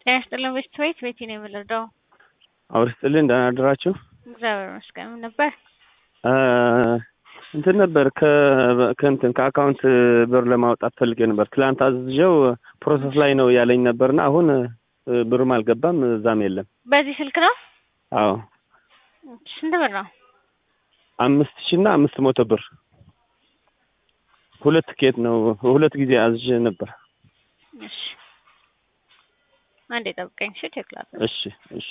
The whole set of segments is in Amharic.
ጤና ይስጥልን ቤተሰቦች ቤቲ ነው የምንረዳው። አውር ስጥልን ደህና አደራችሁ። እግዚአብሔር ይመስገን ምን ነበር? እንትን ነበር ከእንትን ከአካውንት ብር ለማውጣት ፈልጌ ነበር። ትላንት አዝዤው ፕሮሰስ ላይ ነው ያለኝ ነበርና አሁን ብርም አልገባም እዛም የለም። በዚህ ስልክ ነው? አዎ ስንት ብር ነው? አምስት ሺህ እና አምስት መቶ ብር ሁለት ኬት ነው ሁለት ጊዜ አዝዤ ነበር። እሺ አንዴ ጠብቀኝ። እሺ ቼክ ላድርግ። እሺ እሺ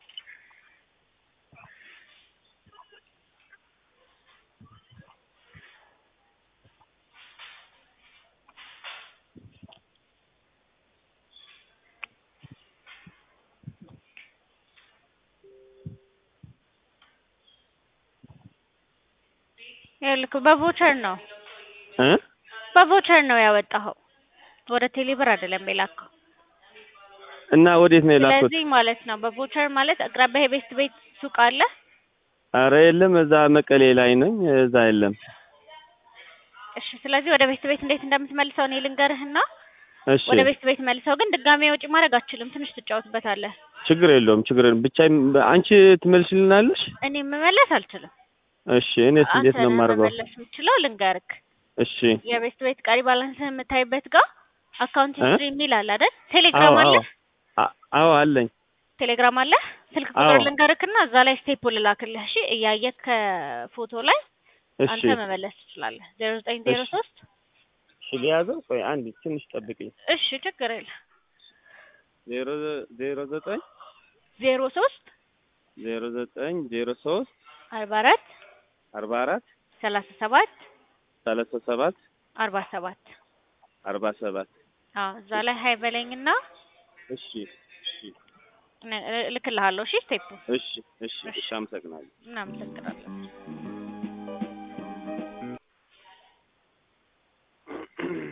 ይኸውልህ በቮቸር ነው እ በቮቸር ነው ያወጣኸው ወደ ቴሌብር አይደለም የላከው። እና ወዴት ነው የላኩት? ስለዚህ ማለት ነው በቮቸር ማለት አቅራቢያ የቤስት ቤት ሱቅ አለ። አረ የለም፣ እዛ መቀሌ ላይ ነኝ፣ እዛ የለም። እሺ ስለዚህ ወደ ቤስት ቤት እንዴት እንደምትመልሰው እኔ ልንገርህና እሺ ወደ ቤስት ቤት መልሰው፣ ግን ድጋሜ ወጪ ማድረግ አትችልም። ትንሽ ትጫወትበታለህ። ችግር የለውም፣ ችግር የለውም። ብቻ አንቺ ትመልሽልናለሽ? እኔ መመለስ አልችልም። እሺ እኔስ እንዴት አንተ ነው ነህ የማደርገው? መመለስ የምችለው። ልንገርክ እሺ የቤስት ቤት ቀሪ ባላንስህን የምታይበት ጋር አካውንት እ? ሂስትሪ የሚል አለ አይደል? ቴሌግራም አዎ አለ አዎ አ- አዎ አለኝ። ቴሌግራም አለ። ስልክ አዎ። ቁጥር ልንገርክና እዛ ላይ ስቴፕ ልላክልህ። እሺ እያየህ ከፎቶ ላይ እሺ አንተ መመለስ ትችላለህ። ዜሮ ዘጠኝ ዜሮ እሺ። ሶስት እሺ ሊያዘው ቆይ አንድ ትንሽ ጠብቅኝ። እሺ ችግር የለም ዜሮ ዜሮ ዘጠኝ ዜሮ ሶስት ዜሮ ዘጠኝ ዜሮ ሶስት አርባ አራት አርባ አራት ሰላሳ ሰባት ሰላሳ ሰባት አርባ ሰባት አርባ ሰባት አዎ እዛ ላይ ሀይ በለኝና እሺ እሺ ነ- እልክልሃለሁ። እሺ ስቴፑ እሺ እሺ እሺ አመሰግናለሁ። እናመሰግናለን።